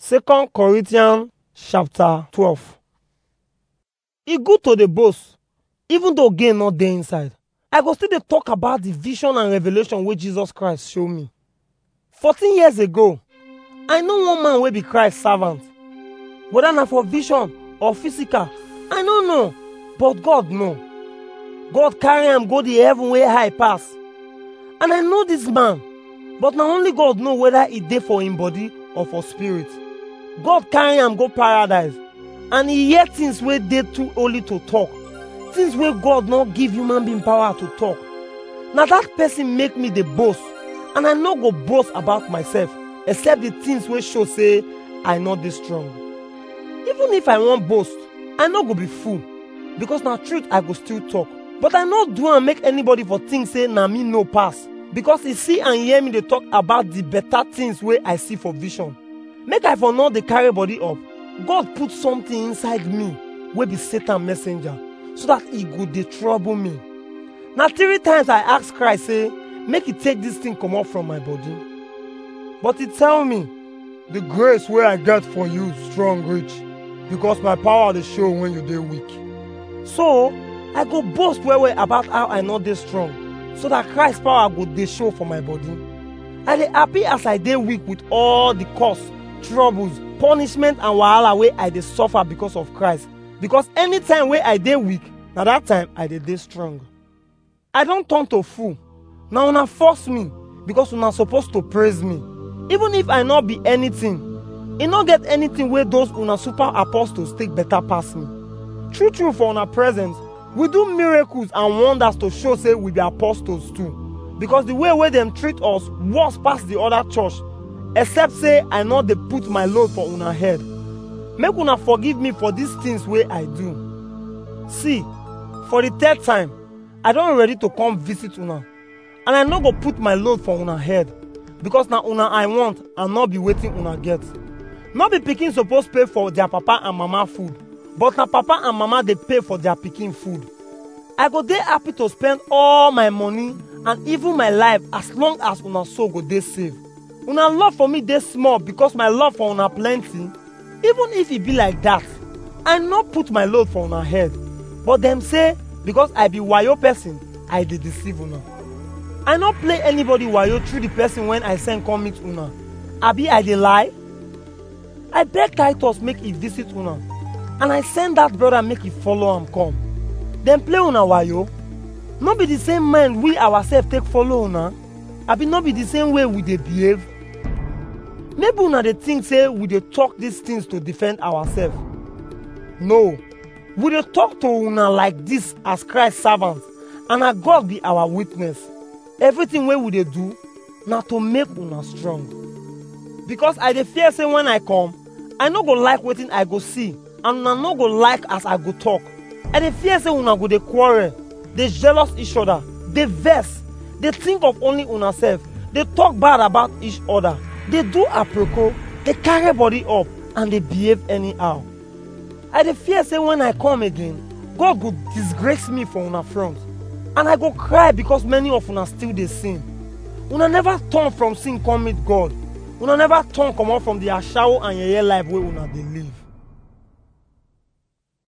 Second Corinthians chapter 12. E good to dey boast even though gain no dey inside. I go still dey talk about the vision and revelation wey Jesus Christ show me. 14 years ago, I know one man wey be Christ servant. Whether na for vision or physical, I no know, but God know. God carry am go the heaven wey high pass. And I know this man, but na only God know whether e dey for him body or for spirit. God carry am go paradise and e hear things wey dey too holy to talk, things wey God no give human being power to talk. Na that person make me dey boast and I no go boast about myself except the things wey show say I no dey strong. Even if I wan boast, I no go be fool because na truth I go still talk. But I no do am make anybody for think say na me know pass because e see and hear me dey talk about the better things wey I see for vision. Make I for no dey carry body up, God put something inside me wey be Satan messenger so that e go dey trouble me. Na three times I ask Christ say make e take this thing comot from my body. But e tell me, the grace wey I get for you strong reach because my power dey show when you dey weak. So, I go boast well well about how I no dey strong so that Christ power go dey show for my body. I dey happy as I dey weak with all the cost, troubles, punishment and wahala wey I dey suffer because of Christ. Because anytime wey I dey weak, na that time I dey dey strong. I don turn to fool. Na una force me because una suppose to praise me. Even if I no be anything, e no get anything wey those una super apostles take better pass me. True true for una presence, we do miracles and wonders to show say we be apostles too. Because the way wey dem treat us worse pass the other church, except say I no dey put my load for una head. Make una forgive me for these things wey I do. See, for the third time, I don ready to come visit una. And I no go put my load for una head because na una I want and not be wetin una get. No be pikin suppose pay for their papa and mama food, but na papa and mama dey pay for their pikin food. I go dey happy to spend all my money and even my life as long as una soul go dey safe. Una love for me dey small because my love for una plenty. Even if e be like that, I no put my load for una head. But dem say because I be wayo person, I dey deceive una. I no play anybody wayo through the person when I send come meet una. Abi I dey lie? I beg Titus make e visit una and I send that brother make e follow am come. Dem play una wayo? No be the same mind we ourselves take follow una? Abi no be the same way we dey behave? Maybe una dey think say we dey talk these things to defend ourselves. No, we dey talk to una like this as Christ servants and na God be our witness. Everything wey we dey do na to make una strong. Because I dey fear say when I come, I no go like wetin I go see and una no go like as I go talk. I dey fear say una go dey quarrel, dey jealous each other, dey vex, dey think of only una sef, dey talk bad about each other, dey do aproko, dey carry body up and dey behave anyhow. I dey fear say when I come again, God go disgrace me for una front and I go cry because many of una still dey sin. Una never turn from sin come meet God. Una never turn comot from the ashawo and yeye life wey una dey live.